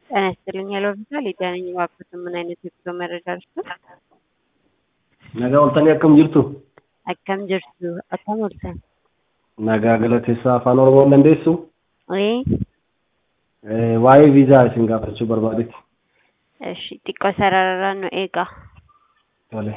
ጤና ይስጥልኝ ሄሎ ሆስፒታል የጤና ነኝ እባክዎትን ምን አይነት የጉዞ መረጃ ልስጥዎት? Nagaa oltanii akkam jirtu? Akkam jirtu? Akkam ooltan? Nagaa galateessaa afaan Oromoon dandeessu? Ee, Eh, Waa'ee viizaa isin gaafachuu barbaadetti. እሺ xiqqoo sararaan nu eegaa. Tole.